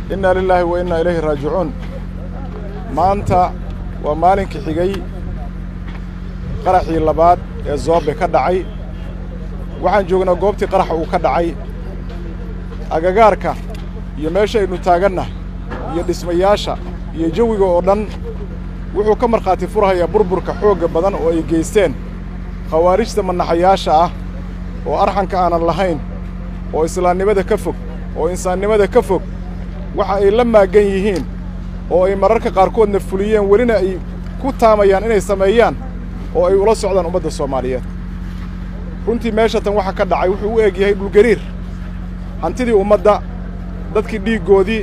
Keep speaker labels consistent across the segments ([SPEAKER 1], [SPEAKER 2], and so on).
[SPEAKER 1] innaa lilaahi wa innaa ilayhi raajicuun maanta waa maalinkii xigay qaraxii labaad ee zoobe ka dhacay waxaan joognaa goobtii qaraxa uu ka dhacay agagaarka iyo meesha aynu taagannahay iyo dhismayaasha iyo jawiga oo dhan wuxuu ka markhaati furhayaa burburka xoogga badan oo ay geysteen khawaarijta manaxayaasha ah oo arxanka aanan lahayn oo islaamnimada ka fog oo insaannimada ka fog waxa ay la maaggan yihiin oo ay mararka qaarkoodna fuliyeen welina ay ku taamayaan inay sameeyaan oo ay ula socdaan ummadda soomaaliyeed runtii meesha tan waxa ka dhacay wuxuu u eg yahay dhulgariir hantidii ummadda dadkii dhiiggoodii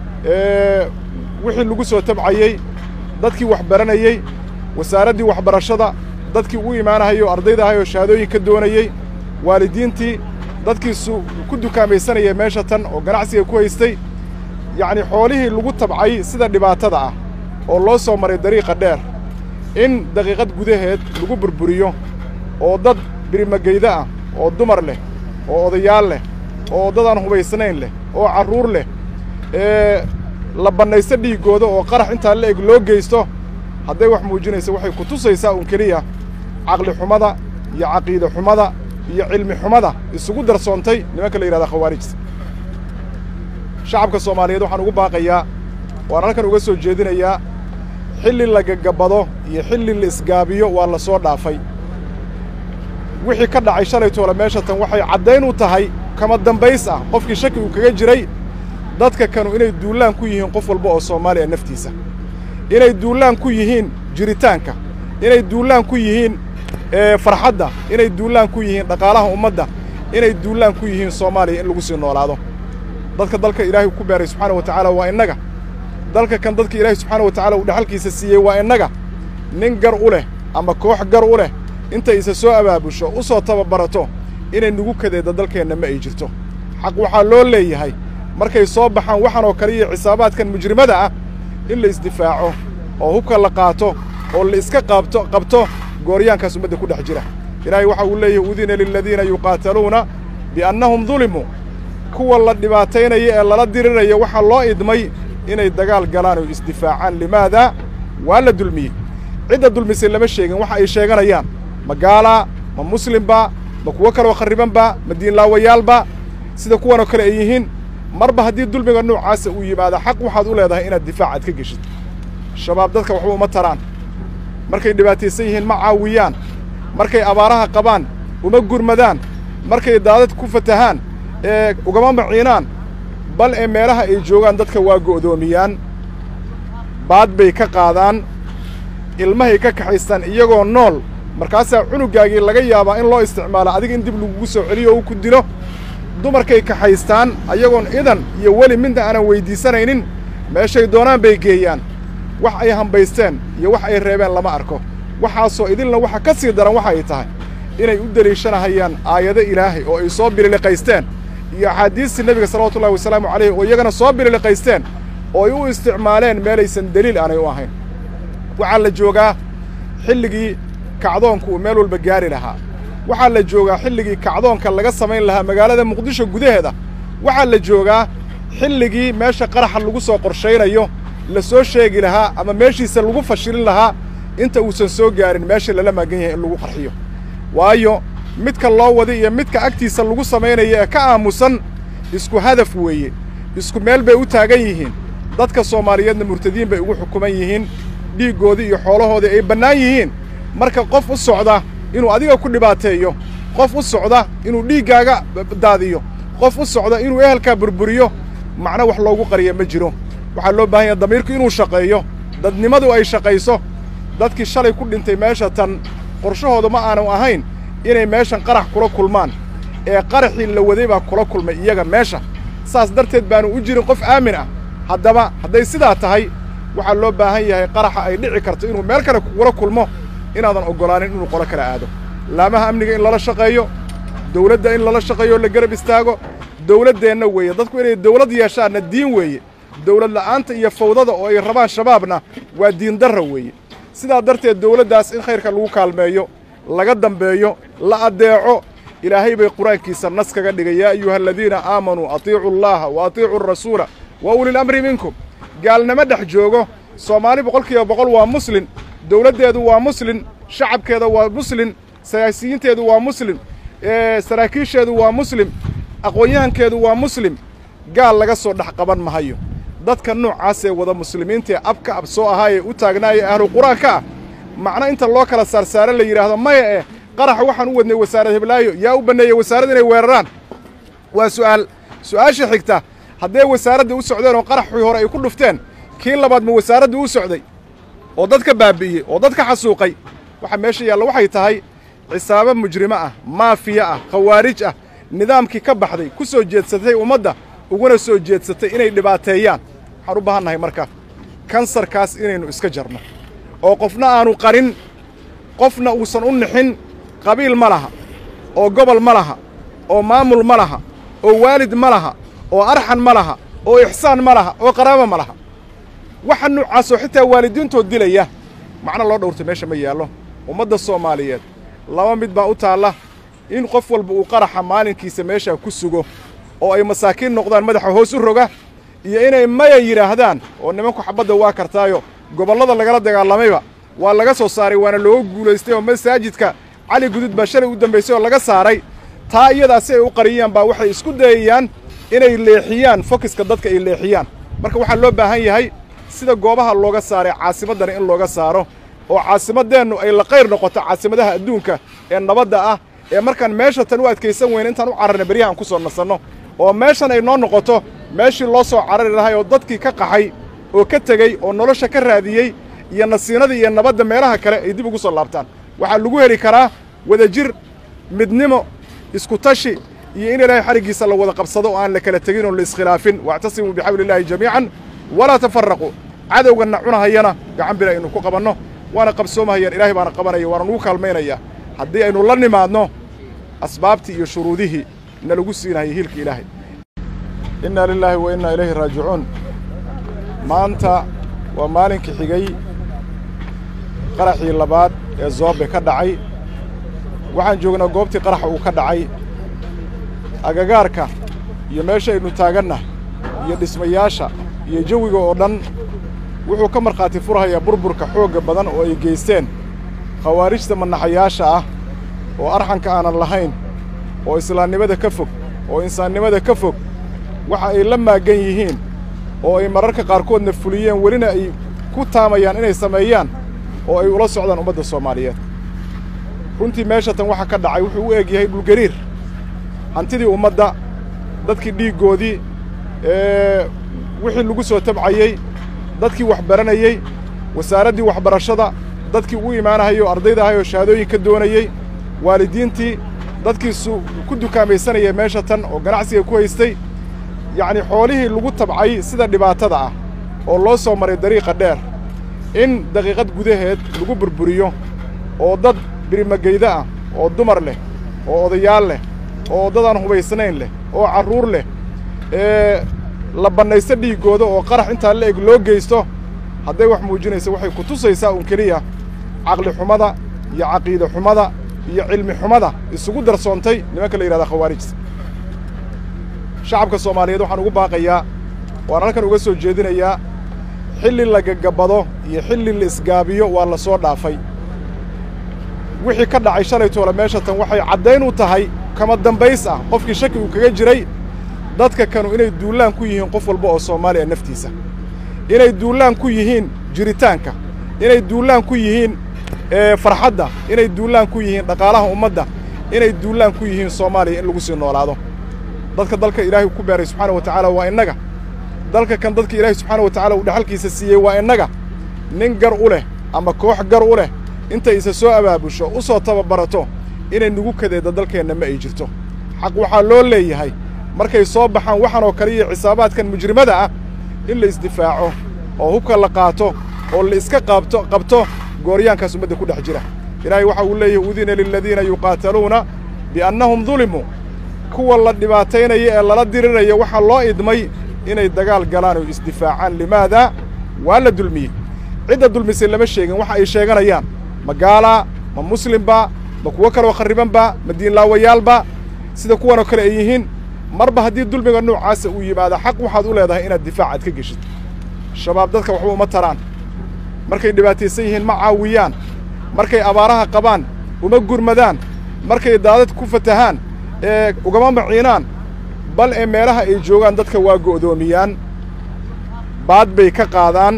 [SPEAKER 1] wixii lagu soo tabcayey dadkii wax baranayey wasaaraddii waxbarashada dadkii u imaanahayay oo ardayda ahay oo shahaadooyin ka doonayey waalidiintii dadkii ku dukaamaysanaya meesha tan oo ganacsiga ku haystay yacnii xoolihii lagu tabcay sida dhibaatada ah oo loo soo maray dariiqa dheer in daqiiqad gudaheed lagu burburiyo oo dad birimageyda ah oo dumar leh oo odayaal leh oo dadaan hubaysnayn leh oo carruur leh ee la bannaysto dhiiggooda oo qarax intaa la eg loo geysto hadday wax muujinaysa waxay ku tusaysaa uun keliya caqli xumada iyo caqiide xumada iyo cilmi xumada isugu darsoontay nimanka la yidhahda khawaarijta shacabka soomaaliyeed waxaan ugu baaqayaa waan halkan uga soo jeedinayaa xilli la gagabado iyo xilli la isgaabiyo waa la soo dhaafay wixii ka dhacay shalay toole meesha tan waxay caddayn u tahay kama dambays ah qofkii shaki uu kaga jiray dadka kanu inay duullaan ku yihiin qof walba oo soomaaliya naftiisa inay duullaan ku yihiin jiritaanka inay duullaan ku yihiin farxadda inay duullaan ku yihiin dhaqaalaha ummadda inay duullaan ku yihiin soomaaliya in lagu sii noolaado dadka dalka ilaahay ku beeray subxaana wa tacaala waa innaga dalka kan dadka ilaahay subxaana wa tacala uu dhexalkiisa siiyey waa innaga nin gar u leh ama koox gar u leh intay isa soo abaabusho u soo tababarato inay nugu kadeedda dalkeenna ma ay jirto xaq waxaa loo leeyahay markay soo baxaan waxaan oo kale iyo xisaabaadkan mujrimada ah in la isdifaaco oo hubka la qaato oo la iska qaabto qabto gooryaankaas ummadda ku dhex jira ilaahay waxa uu leeyahay udina liladiina yuqaataluuna biannahum dulimuu kuwa la dhibaataynaya ee lala diriraya waxaa loo idmay inay dagaal galaan oo isdifaacaan limaadaa waa la dulmiyey cidda dulmisay lama sheegin waxa ay sheeganayaan ma gaalaa ma muslimba ma kuwo kaloo kharribanba ma diinlaawayaalba sida kuwanoo kale ay yihiin marba haddii dulmiga noocaasa uu yimaado xaq waxaad u leedahay inaad difaacaad ka geshid shabaab dadka waxba uma taraan markay dhibaataysan yihiin ma caawiyaan markay abaaraha qabaan uma gurmadaan markay daadad ku fatahaan ee ugama maciinaan bal ee meelaha ay joogaan dadka waa go'doomiyaan baad bay ka qaadaan ilmahay ka kaxaystaan iyagoo nool markaasaa cunuggaagii laga yaabaa in loo isticmaalo adiga in dib lagugu soo celiyo oo u ku dilo dumarkay kaxaystaan ayagoon idan iyo weli midna aanan weyddiisanaynin meeshay doonaan bay geeyaan wax ay hambaysteen iyo wax ay reebeen lama arko waxaasoo idinla waxa ka sii daran waxa ay tahay inay u deliishanahayaan aayado ilaahay oo ay soo bililiqaysteen iyo axaadiistii nebiga salawatullahi wasalaamu calayhi oo iyagana soo bililiqaysteen oo ay u isticmaaleen meelaysan deliil aanay u ahayn waxaa la joogaa xilligii kacdoonku uu meel walba gaari lahaa waxaa la joogaa xilligii kacdoonka laga samayn lahaa magaalada muqdisho gudaheeda waxaa la joogaa xilligii meesha qaraxa lagu soo qorshaynayo la soo sheegi lahaa ama meeshiisa lagu fashilin lahaa inta uusan soo gaarin meesha lala maagan yahay in lagu qarxiyo waayo midka loo waday iyo midka agtiisa lagu samaynaya ee ka aamusan isku hadaf weeye isku meel bay u taagan yihiin dadka soomaaliyeedna murtadiin bay ugu xukuman yihiin dhiiggoodii iyo xoolahoodii ay bannaan yihiin marka qof u socda inuu adiga ku dhibaateeyo qof u socda inuu dhiiggaaga daadiyo qof u socda inuu ehelkaa burburiyo macno wax loogu qariya ma jiro waxaa loo baahan yaha damiirku inuu shaqeeyo dadnimadu ay shaqayso dadkii shalay ku dhintay meesha tan qorshahooda ma aanu ahayn inay meeshan qarax kula kulmaan ee qaraxii la waday baa kula kulmay iyaga meesha saas darteed baanu u jirin qof aamin ah haddaba hadday sidaa tahay waxaa loo baahan yahay qaraxa ay dhici karto inuu meel kale kugula kulmo inaadan oggolaanin inuu qolo kala aado laamaha amniga in lala shaqeeyo dawladda in lala shaqeeyo o la garab istaago dawladdeenna weeye dadku inay dawlad yeeshaanna diin weeye dawlad la'aanta iyo fawdada oo ay rabaan shabaabna waa diindarra weeye sidaa darteed dawladdaas in khayrka lagu kaalmeeyo laga dambeeyo la addeeco ilaahay bay qur-aankiisa nas kaga dhigay yaa ayuha aladiina aamanuu atiicuu allaha wa atiicuu arasuula wa ulil amri minkum gaalnimo dhex joogo soomaali boqolkiiba boqol waa muslin dowladdeedu waa muslin shacabkeeda waa muslin siyaasiyiinteedu waa muslim saraakiisheedu waa muslim aqoon-yahankeedu waa muslim gaal laga soo dhex qaban mahayo dadka noocaasee wada muslimiintaee abka ab soo ahaa ee u taagnaaya ahlu qur-aanka ah macno inta loo kala saarsaaro la yidhaahdo maya eh qarax waxaan u wadnay wasaarad heblaayo yaa u banneeyey wasaarad inay weeraraan waa su'aal su'aasha xigta hadday wasaaradda u socdeen oo qaraxii hore ay ku dhufteen kii labaad ma wasaaradda u socday oo dadka baabi'iyey oo dadka xasuuqay waxa meesha yaalla waxay tahay cisaabo mujrimo ah maafiya ah khawaarij ah nidaamkii ka baxday ku soo jeedsatay ummadda uguna soo jeedsatay inay dhibaateeyaan waxaan u baahannahay marka kansarkaas inaynu iska jarno oo qofna aanu qarin qofna uusan u nixin qabiil ma laha oo gobol ma laha oo maamul ma laha oo waalid ma laha oo arxan ma laha oo ixsaan ma laha oo qaraabo ma laha waxa noocaasoo xitaa waalidiintood dilaya macno loo dhowrta meesha ma yaallo ummadda soomaaliyeed laba mid baa u taalla in qof walba uu qaraxa maalinkiisa meeshaa ku sugo oo ay masaakiin noqdaan madaxa hoos u roga iyo inay maya yidhaahdaan oo nimanku xabadda waa kartaayo gobollada lagala dagaalamayba waa laga soo saaray waana looga guulaystay oo masaajidka cali gudud baa shalay u dambaysay oo laga saaray taa iyadaa si ay u qariyaan baa waxay isku dayayaan inay leexiyaan fokiska dadka ay leexiyaan marka waxaa loo baahan yahay sida goobaha looga saaray caasimaddana in looga saaro oo caasimaddeennu ay la qayr noqoto caasimadaha adduunka ee nabadda ah ee markaan meesha tan u adkaysan weyna intaan u cararna beryahan ku soo nasanno oo meeshan ay noo noqoto meeshii loo soo carari lahay oo dadkii ka qaxay oo ka tegey oo nolosha ka raadiyey iyo nasiinadii iyo nabadda meelaha kale ay dib ugu soo laabtaan waxaa lagu heli karaa wadajir midnimo isku tashi iyo in ilaahay xariggiisa la wada qabsado oo aan la kala tegin oo la iskhilaafin waactasimuu bixabliillaahi jamiican walaa tafaraquu cadowganna cunahayana gacan bir aynu ku qabanno waana qabsoomahayaan ilaahay baana qabanaya waana nugu kaalmaynayaa haddii aynu la nimaadno asbaabtii iyo shuruudihii na lagu siinahayay hiilka ilaahay innaa lilaahi wa innaa ilayhi raajicuun maanta waa maalinkii xigay qaraxii labaad ee zoobe ka dhacay waxaan joognaa goobtii qaraxa uu ka dhacay agagaarka iyo meesha aynu taaganna iyo dhismayaasha iyo jawiga oo dhan wuxuu ka markhaati furhayaa burburka xoogga badan oo ay geysteen khawaarijta manaxayaasha ah oo arxanka aanan lahayn oo islaamnimada ka fog oo insaannimada ka fog waxa ay la maaggan yihiin oo ay mararka qaarkoodna fuliyeen welina ay ku taamayaan inay sameeyaan oo ay ula socdaan ummadda soomaaliyeed runtii meesha tan waxa ka dhacay wuxuu u eg yahay dhulgariir hantidii ummadda dadkii dhiiggoodii wixii lagu soo tabcayey dadkii wax baranayey wasaaraddii waxbarashada dadkii u imaanahayay oo ardayda ahay oo shahaadooyin ka doonayey waalidiintii dadkiisu ku dukaamaysanayay meesha tan oo ganacsiga ku haystay yacnii xoolihii lagu tabcay sida dhibaatada ah oo loo soo maray dariiqa dheer in daqiiqad gudaheed lagu burburiyo oo dad birimageyda ah oo dumar leh oo odayaal leh oo dadaan hubaysnayn leh oo carruur leh ee la bannaysto dhiiggooda oo qarax intaa la eg loo geysto hadday wax muujinaysa waxay ku tusaysaa uun keliya caqli xumada iyo caqiide xumada iyo cilmi xumada isugu darsoontay nimanka la yidhahda khawaarijta shacabka soomaaliyeed waxaan ugu baaqayaa waan halkan uga soo jeedinayaa xilli la gagabado iyo xilli la isgaabiyo waa la soo dhaafay wixii ka dhacay shalay toole meesha tan waxay caddayn u tahay kama dambays ah qofkii shaki uu kaga jiray dadka kanu inay duullaan ku yihiin qof walba oo soomaaliya naftiisa inay duullaan ku yihiin jiritaanka inay duullaan ku yihiin farxadda inay duullaan ku yihiin dhaqaalaha ummadda inay duullaan ku yihiin soomaaliya in lagu sii noolaado dadka dalka ilaahay ku beeray subxaana wa tacaala waa innaga dalka kan dadka ilaahay subxaana wa tacaala uu dhexalkiisa siiyey waa innaga nin gar u leh ama koox gar u leh intay isa soo abaabusho u soo tababarato inay nugu kadeedda dalkeenna ma ay jirto xaq waxaa loo leeyahay markay soo baxaan waxaan oo kale iyo xisaabaadkan mujrimada ah in la isdifaaco oo hubka la qaato oo la iska qaabto qabto gooryaankaas ummadda ku dhex jira ilaahay waxa uu leeyahay udina liladiina yuqaataluuna biannahum dulimuu kuwa la dhibaataynaya ee lala diriraya waxaa loo idmay inay dagaal galaan oo isdifaacaan limaadaa waa la dulmiyey cidda dulmisay lama sheegin waxa ay sheeganayaan ma gaalaa ma muslimba ma kuwo kaloo kharribanba ma diinlaawayaalba sida kuwanoo kale ay yihiin marba haddii dulmiga noocaasa uu yimaado xaq waxaad u leedahay inaad difaac aad ka geshid shabaab dadka waxba uma taraan markay dhibaataysan yihiin ma caawiyaan markay abaaraha qabaan uma gurmadaan markay daadad ku fatahaan ee ugama maciinaan bal ee meelaha ay joogaan dadka waa go'doomiyaan baad bay ka qaadaan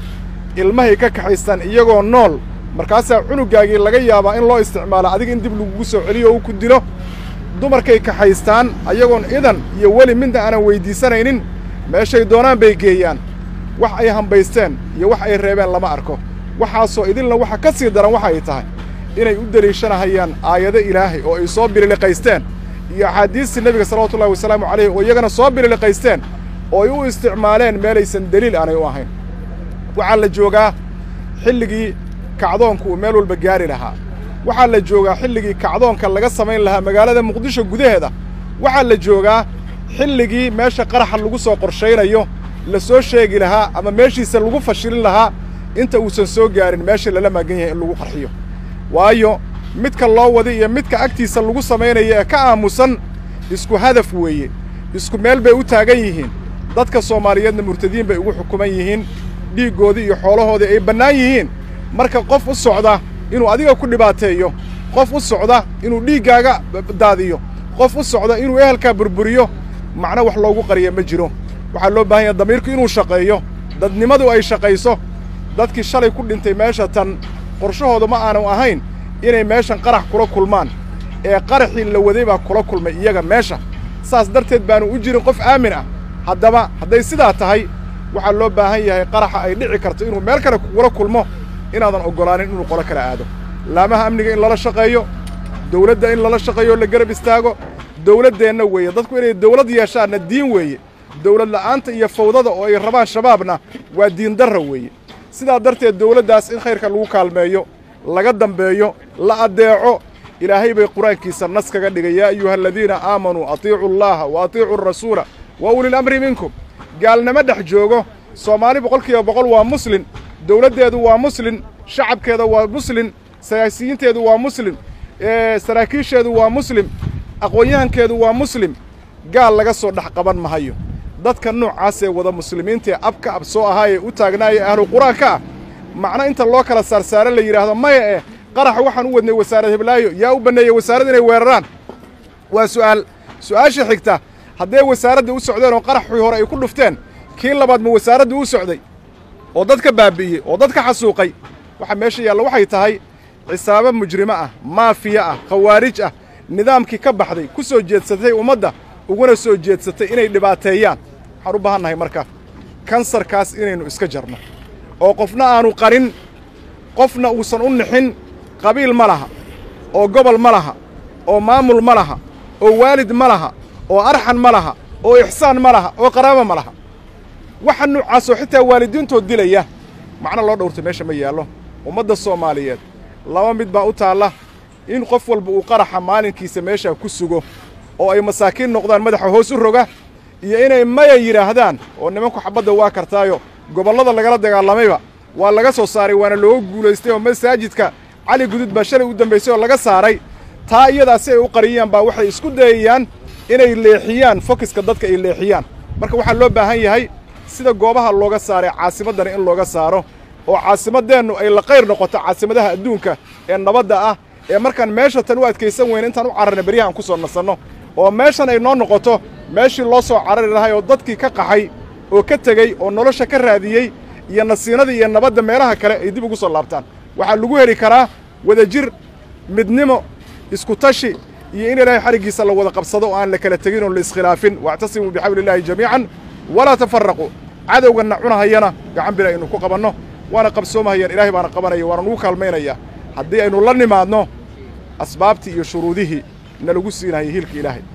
[SPEAKER 1] ilmahay ka kaxaystaan iyagoo nool markaasaa cunuggaagii laga yaabaa in loo isticmaalo adiga in dib lagugu soo celiyo oo u ku dilo dumarkay kaxaystaan ayagoon idan iyo weli midna aanan weyddiisanaynin meeshay doonaan bay geeyaan wax ay hambaysteen iyo wax ay reebeen lama arko waxaasoo idinla waxa ka sii daran waxa ay tahay inay u deliishanahayaan aayado ilaahay oo ay soo bililiqaysteen iyo axaadiistii nebiga salawatullahi wasalaamu calayhi oo iyagana soo bililiqaysteen oo ay u isticmaaleen meelaysan deliil aanay u ahayn waxaa la joogaa xilligii kacdoonku uu meel walba gaari lahaa waxaa la joogaa xilligii kacdoonka laga samayn lahaa magaalada muqdisho gudaheeda waxaa la joogaa xilligii meesha qaraxa lagu soo qorshaynayo la soo sheegi lahaa ama meeshiisa lagu fashilin lahaa inta uusan soo gaarin meesha lala maagan yahay in lagu qarxiyo waayo midka loo wada iyo midka agtiisa lagu samaynaya ee ka aamusan isku hadaf weeye isku meel bay u taagan yihiin dadka soomaaliyeedna murtadiin bay ugu xukuman yihiin dhiiggoodii iyo xoolahoodii ay bannaan yihiin marka qof u socda inuu adiga ku dhibaateeyo qof u socda inuu dhiiggaaga daadiyo qof u socda inuu ehelkaa burburiyo macno wax loogu qariya ma jiro waxaa loo baahan yaha damiirku inuu shaqeeyo dadnimadu ay shaqayso dadkii shalay ku dhintay meesha tan qorshahooda ma aanu ahayn inay meeshan qarax kula kulmaan ee qaraxii la waday baa kula kulmay iyaga meesha saas darteed baanu u jirin qof aamin ah haddaba hadday sidaa tahay waxaa loo baahan yahay qaraxa ay dhici karto inuu meel kale kugula kulmo inaadan oggolaanin inuu qolo kala aado laamaha amniga in lala shaqeeyo dawladda in lala shaqeeyo la garab istaago dawladdeenna weeye dadku inay dawlad yeeshaanna diin weeye dawlad la'aanta iyo fawdada oo ay rabaan shabaabna waa diindarra weeye sidaa darteed dawladdaas in khayrka lagu kaalmeeyo laga dambeeyo la addeeco ilaahay bay qur-aankiisa nas kaga dhigay yaa ayuha aladiina aamanuu atiicu allaaha wa atiicu arasuula wa ulil amri minkum gaalnimo dhex joogo soomaali boqolkiiba boqol waa muslin dawladdeedu waa muslin shacabkeeda waa muslin siyaasiyiinteedu waa muslim saraakiisheedu waa muslim aqoon-yahankeedu waa muslim gaal laga soo dhex qaban mahayo dadka noocaasee wada muslimiintaee abka ab soo ahaayee u taagnaaya ahlu qur-aanka ah macno inta loo kala saarsaaro la yidhaahdo maya eh qaraxa waxaan u wadnay wasaarad heblaayo yaa u banneeyey wasaarad inay weeraraan waa su'aal su'aasha xigta hadday wasaaradda u socdeen oo qaraxii hore ay ku dhufteen kii labaad ma wasaaradda u socday oo dadka baabi'iyey oo dadka xasuuqay waxa meesha yaalla waxay tahay cisaabo mujrimo ah maafiya ah khawaarij ah nidaamkii ka baxday ku soo jeedsatay ummadda uguna soo jeedsatay inay dhibaateeyaan waxaan u baahannahay marka kansarkaas inaynu iska jarno oo qofna aanu qarin qofna uusan u nixin qabiil ma laha oo gobol ma laha oo maamul ma laha oo waalid ma laha oo arxan ma laha oo ixsaan ma laha oo qaraabo ma laha waxa noocaasoo xitaa waalidiintood dilaya macno loo dhowrto meesha ma yaallo ummadda soomaaliyeed laba mid baa u taalla in qof walba uu qaraxa maalinkiisa meeshaa ku sugo oo ay masaakiin noqdaan madaxa hoos u roga iyo inay maya yidhaahdaan oo nimanku xabadda waa kartaayo gobollada lagala dagaalamayba waa laga soo saaray waana looga guulaystay oo masaajidka cali gudud baa shalay u dambaysay oo laga saaray taa iyadaa si ay u qariyaan baa waxay isku dayayaan inay leexiyaan fokiska dadka ay leexiyaan marka waxaa loo baahan yahay sida goobaha looga saaray caasimaddana in looga saaro oo caasimaddeennu ay la qayr noqoto caasimadaha adduunka ee nabadda ah ee markaan meesha tan u adkaysan weyna intaan u cararna beryaha aan ku soo nasanno oo meeshan ay noo noqoto meeshii loo soo carari lahay oo dadkii ka qaxay oo ka tegey oo nolosha ka raadiyey iyo nasiinadii iyo nabadda meelaha kale ay dib ugu soo laabtaan waxaa lagu heli karaa wadajir midnimo isku tashi iyo in ilaahay xariggiisa la wada qabsado oo aan la kala tegin oo la iskhilaafin waactasimuu bixabli illaahi jamiican walaa tafaraquu cadowganna cunahayana gacan bir aynu ku qabanno waana qabsoomahayaan ilaahay baana qabanaya waana nugu kaalmaynayaa haddii aynu la nimaadno asbaabtii iyo shuruudihii na lagu siinahayay hiilka ilaahay